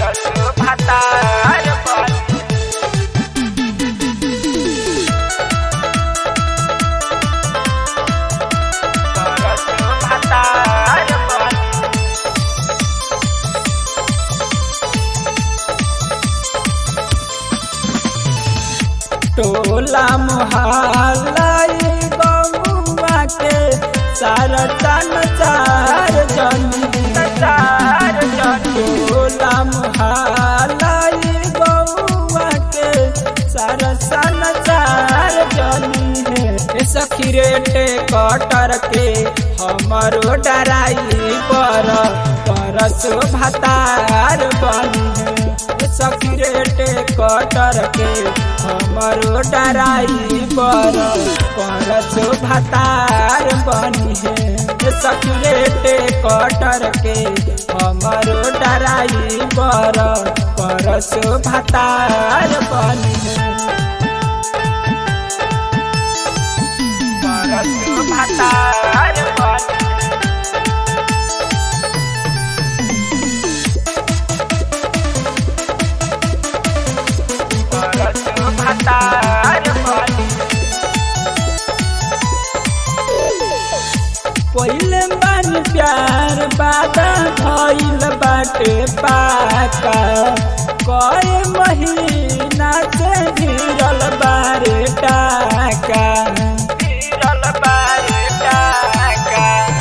परसो भातार बनी परसो भातार बनी टोला मोहल्ला ई गौवा के सारा तन चार जनी चार जनी टोला मोहल्ला ई गौवा के सारा सन चार जनी है ए सखी रेटे कटर के हमरो डराई पर परसो भातार बनी है सखी रेटे कटर के हमरो डराई पर परसो भातार बनी है सखी रेटे कटर के हमरो डराई पर परसो भातार बनी है परसो भातार बनी परसो भातार बनी पहिले बन प्यार बादा भइल बाटे पाका कए महीना से गिरल बारे टाका गिरल बारे टाका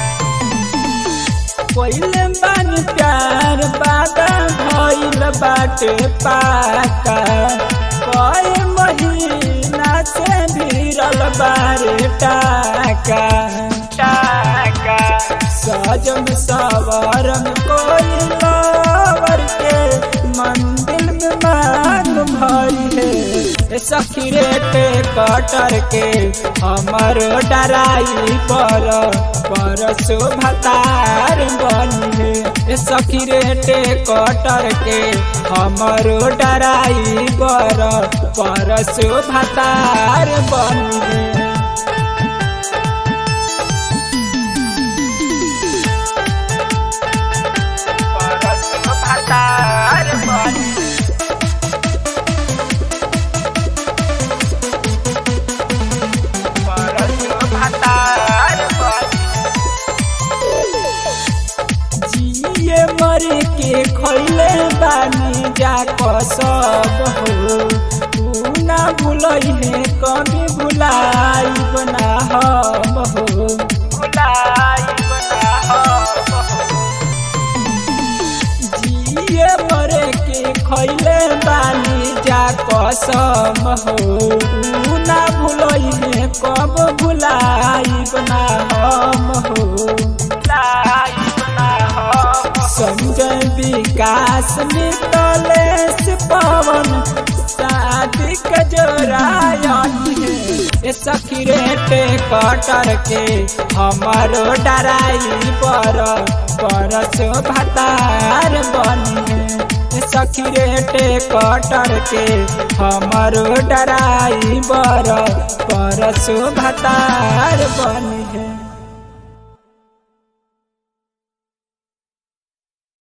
पहिले बन प्यार बादा भइल बाटे पाका कए महीना से भिरल बारे टाका टाका सजम सवरम कोई लवर के मंदिर में मान भरी है सखी रेटे कटर के हमर डराई पर परसो भतार बनी है सखी रेटे कटर के हमर डराई पर परसो भतार बनी है परसो भातार बनी परसो भातार बनी जिए मरे के खैले बानी जा सब हो तू ना भूलई है कभी भुलाई बना हम हो भुलाई बना हम हो जिए मरे के खैले बानी जा कसम हो ऊ ना भूलई है कब भुलाई बना हम हो भुलाई बना हम संजय विकास मितलेश पवन शादी के जोरायन है सखी रेटे कटर के हमारो डराई पर परसो भतार बनी है सखी रेटे कटर के हमारो डराई बर परसो भतार बनी है